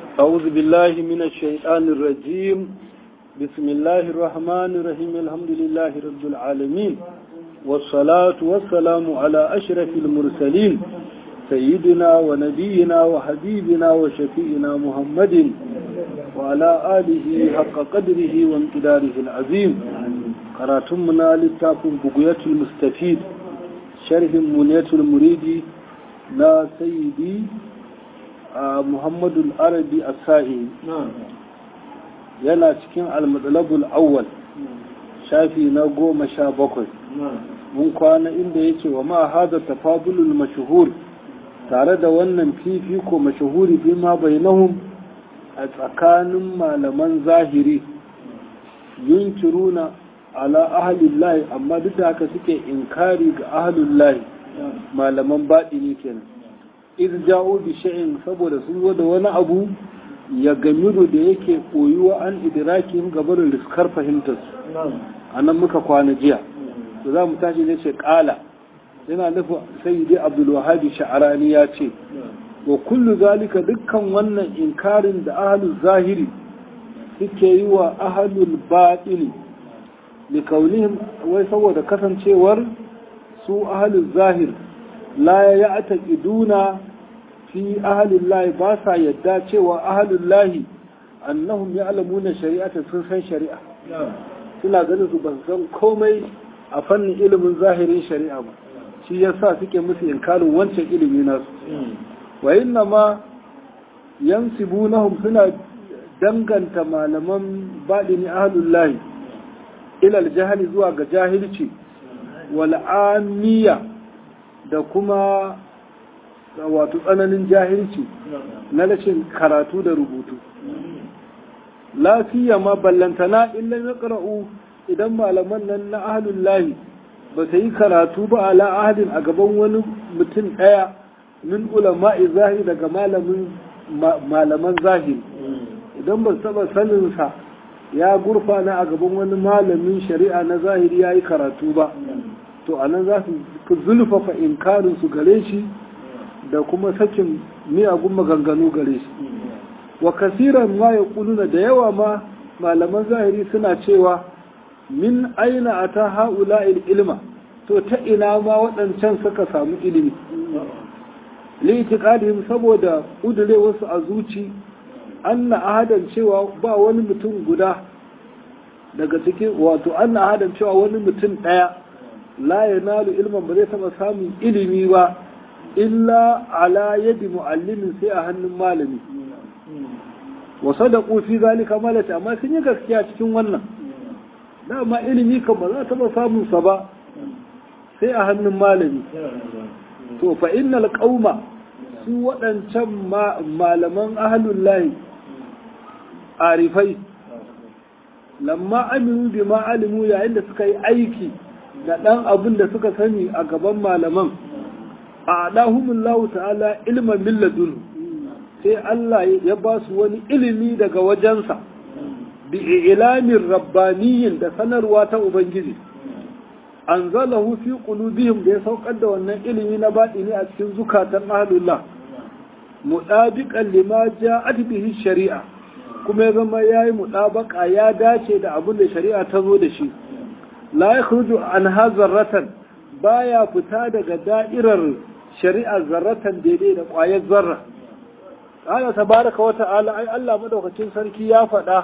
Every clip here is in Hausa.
أعوذ بالله من الشيطان الرجيم بسم الله الرحمن الرحيم الحمد لله رب العالمين والصلاة والسلام على أشرف المرسلين سيدنا ونبينا وحبيبنا وشفيئنا محمد وعلى آله حق قدره وامتداره العظيم قراتمنا للتاكم بقية المستفيد شرح منية المريد لا سيدي muhammadu arabi a sa'i yana cikin almadalabul awwal shafi na goma sha bakwai mun kwana inda yake wa ma hada tafadulul mashuhur tare da wannan fifiko mashuhuri bi ma bainahum a tsakanin malaman zahiri yunkiruna ala ahlillahi amma duk da haka suke inkari ga ahlillahi malaman baɗini kenan iz ja'u bi shay'in saboda sun zo da wani abu ya gamiru da yake koyuwa an idrakin gabarin riskar fahimtar su anan muka kwana jiya to za mu tashi ne ce kala yana nufin sayyidi abdul wahabi sha'arani ya ce wa kullu zalika dukkan wannan inkarin da ahlul zahiri suke yi wa ahlul batini li kaunihim wai saboda kasancewar su ahlul zahir la ya ataqiduna fi ahlillahi ba sa yadda cewa ahlillahi annahum ya'lamuna shari'ata sun san shari'a suna ganin su ban san komai a fannin ilimin zahirin shari'a ba shi yasa suke musu inkarin wancan ilimi nasu wa inna ma yansibunahum suna danganta malaman baɗini ahlullahi ilal jahili zuwa ga jahilci wal amiya da kuma wato tsananin jahilci na rashin karatu da rubutu lafiya ma ballantana illa ya ƙara'u idan malaman nan na ahalun lahi ba ta yi karatu ba ala ahadin a gaban wani mutum ɗaya min ulama'i zahiri daga malaman zahiri idan ba taɓa saninsa ya gurfana a gaban wani malamin shari'a na zahiri ya yi karatu ba to a nan za su zulfafa inkarin su gare shi da kuma sakin miyagun maganganu gare shi wa kasiran ma ya kuluna da yawa ma malaman zahiri suna cewa min aina a ta ha'ula ilma to ta ina ma waɗancan suka samu ilimi litikadihim saboda ƙudure wasu a zuci anna ahadan cewa ba wani mutum guda daga cikin wato anna ahadan cewa wani mutum ɗaya la ya nalu ilman ba zai taɓa samun ilimi ba illa ala yadi mu'allimin sai a hannun malami wa sadaqu fi zalika malata amma sun yi gaskiya cikin wannan dama ilimi kan ba za taɓa samun sa ba sai a hannun malami to fa innal qauma su waɗancan malaman ahlul lahi arifai lamma aminu bi ma alimu yayin da suka yi aiki da ɗan abin da suka sani a gaban malaman a ɗahumullahu ta'ala ilman milladun sai Allah ya ba su wani ilimi daga wajensa bi ilamin rabbaniyin da sanarwa ta Ubangiji an zalahu fi qulubihim da ya saukar da wannan ilimi na baɗini a cikin zukatan ahlullah muɗabiƙan lima ja'at bihi shari'a kuma ya zama yayi muɗabaka ya dace da abin da shari'a ta zo da shi la ya kudu an ha zarratan baya fita daga da'irar shari'ar zarratan daidai da ƙwayar zarra Allah tabaraka wa ta'ala ai Allah madaukakin sarki ya faɗa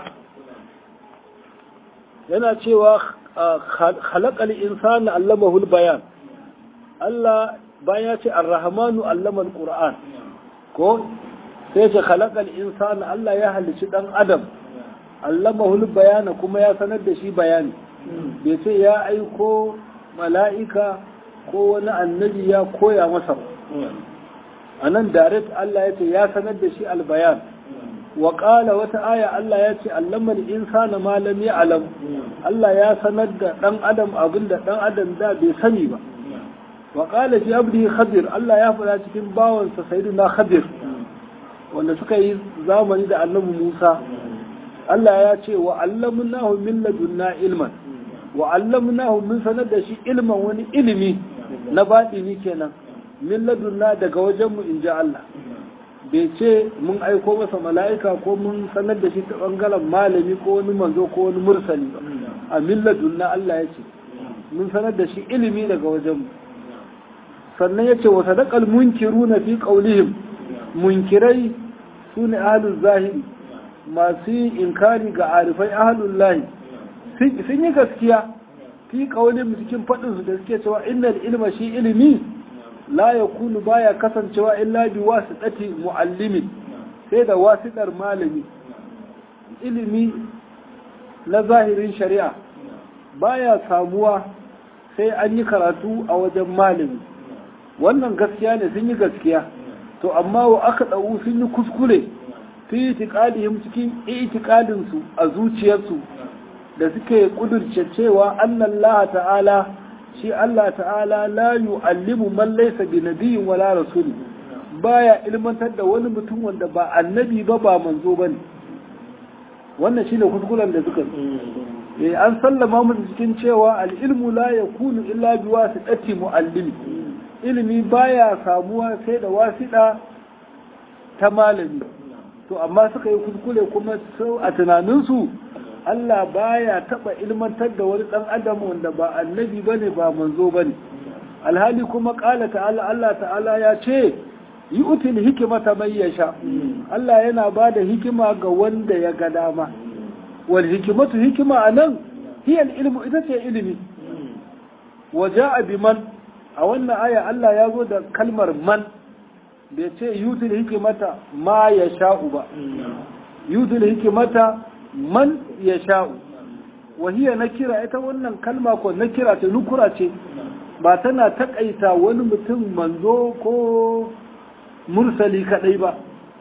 yana cewa khalaqal insana allamahu bayan Allah bayan ya ce ar-rahmanu allama al-qur'an ko sai ce khalaqal insana Allah ya halicci dan adam allamahu bayana kuma ya sanar da shi bayani bai ce ya aiko mala'ika ko wani annabi ya koya masa a nan direct Allah ya ce ya sanar da shi albayan wa ƙala wata aya Allah ya ce allamar insana malam ya alam Allah ya sanar da ɗan adam abin da ɗan adam da bai sani ba wa ƙala fi abdi khadir Allah ya faɗa cikin bawansa sayyidina khadir wanda suka yi zamani da annabi Musa Allah ya ce wa allamnahu min ladunna ilman wa allamnahu min sanar da shi ilman wani ilimi na baɗini kenan min ladunna daga wajenmu in ji Allah bai ce mun aiko masa mala'ika ko mun sanar da shi ta bangaren malami ko wani manzo ko wani mursali ba a milladun na Allah ya ce mun sanar da shi ilimi daga wajenmu sannan ya ce wa sadaqal munkiruna fi qawlihim munkirai sune ahlul zahiri masu yin inkari ga arifai ahlul lahi sun yi gaskiya fi qawlihim cikin fadin su da suke cewa innal ilma shi ilimi la yakunu baya kasancewa illa bi wasitati muallimin sai da wasitar malami ilimi na zahirin shari'a baya samuwa sai an yi karatu a wajen malami wannan gaskiya ne sun yi gaskiya to amma wa aka ɗau sun yi kuskure fi itiqadihim cikin itiqadin su a zuciyarsu da suke kudurce cewa Allah ta'ala shi Allah ta'ala la yu'allimu man laysa bi nabiyyin wala rasuli baya ilmantar da wani mutum wanda ba annabi ba ba manzo bane wannan shine kuskuren da suka eh an sallama mu cikin cewa al-ilmu la yakunu illa bi wasitati muallimi ilimi baya samuwa sai da wasiɗa ta malami to amma suka yi kuskure kuma sau a tunaninsu Allah baya taɓa ilmantar da wani ɗan adam wanda ba annabi bane ba manzo bane alhali kuma ƙala ta'ala Allah ta'ala ya ce yi util hikimata mai yasha Allah yana ba da hikima ga wanda ya ga dama wal hikimatu hikima a nan hiyar ilmu ita ce ilimi waje a biman a wannan aya Allah ya zo da kalmar man bai ce yutul hikimata ma ya sha'u ba yutul hikimata man ya sha'u wahiya na kira ita wannan kalma ko na kira ce nukura ce ba tana takaita wani mutum manzo ko mursali kadai ba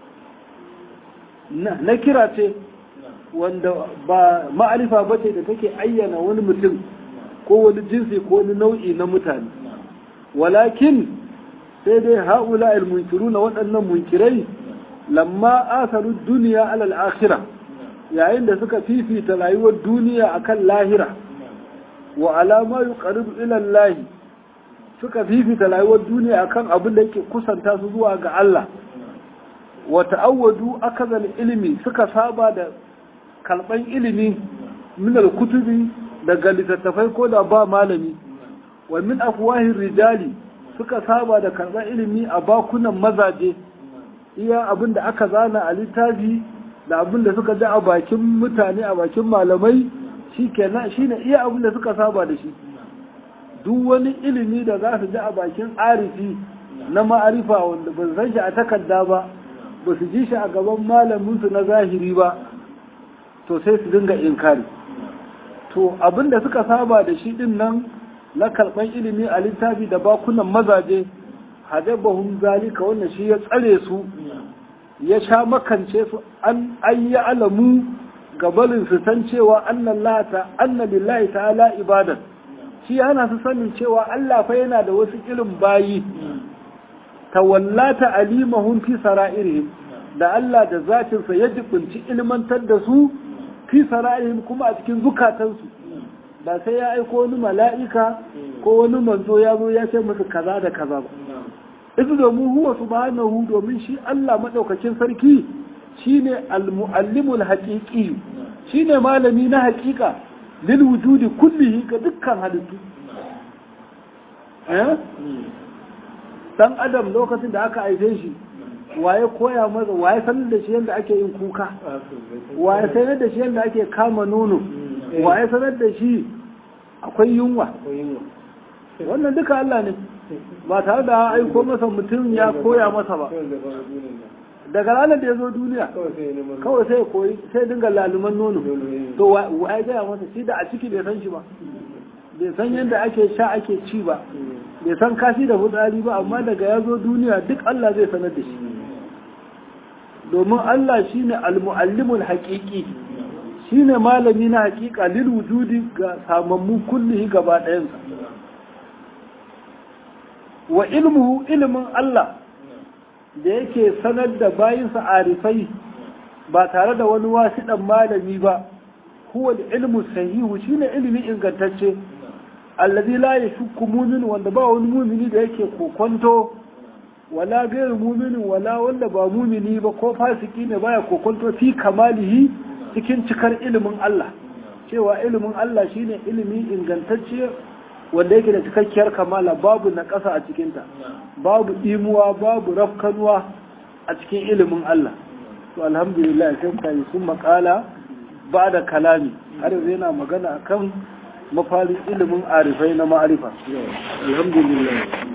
na kira ce wanda ba ma'arifa ba ce da take ayyana wani mutum ko wani jinsi ko wani nau'i na mutane walakin sai dai haula al-munkiru na waɗannan munkirai lamma asaru duniya alal akhirah yayin da suka fifita rayuwar duniya akan lahira wa alama yuqarribu ila Allah suka fifita rayuwar duniya akan abin da yake kusanta su zuwa ga Allah wa ta'awwadu akazal ilimi suka saba da kalban ilimi min al-kutubi daga littattafai ko da ba malami wa min afwahin rijali suka saba da karɓar ilimi a bakunan mazaje iya abin da aka zana a littafi da abin da suka ji a bakin mutane a bakin malamai shi kenan shi ne iya abin da suka saba da shi duk wani ilimi da za su ji a bakin arifi na ma'arifa wanda ba san shi a takarda ba ba su ji shi a gaban malaminsu na zahiri ba to sai su dinga inkari to abin da suka saba da shi din nan na karɓar ilimi a littafi da bakunan mazaje hadabahum zalika wannan shi ya tsare su ya sha makance su an yi alamu gabalin su san cewa annan lata annabillahi ta'ala ibadan shi yana su sanin cewa Allah fa yana da wasu irin bayi tawallata alimahum fi sara'irihim da Allah da zatinsa ya jibinci ilmantar da su fi sara'irihim kuma a cikin zukatansu ba sai ya aiko wani mala'ika ko wani manzo ya zo ya ce musu kaza da kaza ba izu domin huwa subhanahu domin shi Allah madaukakin sarki shine al-muallimul haqiqi shine malami na haƙiƙa lil wujudi kullihi ga dukkan halittu eh dan adam lokacin da aka aife shi waye koya masa waye sanar da shi yadda ake yin kuka waye sanar da shi yadda ake kama nono waye sanar da shi akwai yunwa wannan duka Allah ne ba tare da aiko masa mutum ya koya masa ba daga ranar da ya zo duniya kawai sai koyi sai dinga laluman nono to waye gaya masa shi da a ciki bai san shi ba bai san yadda ake sha ake ci ba bai san kashi da fitsari ba amma daga ya zo duniya duk Allah zai sanar da shi domin Allah shine al-muallimul haqiqi shine malami na haƙiƙa lil wujudi ga samammu kullihi gaba ɗayansa wa ilmuhu ilmin Allah da yake sanar da bayinsa arifai ba tare da wani wasiɗan malami ba huwa ilmu sahihu shine ilimi ingantacce allazi la yashukku mu'min wanda ba wani mu'mini da yake kokonto wala gairu muminin wala wanda ba mumini ba ko fasiki ne baya kokonto fi kamalihi cikin cikar ilimin Allah cewa ilimin Allah shine ilimi ingantacce wanda yake da cikakkiyar kamala babu na ƙasa a cikinta babu imuwa babu rafkanuwa a cikin ilimin Allah to alhamdulillah sai kai sun makala ba da kalami har yanzu yana magana akan mafarin ilimin arifai na ma'arifa alhamdulillah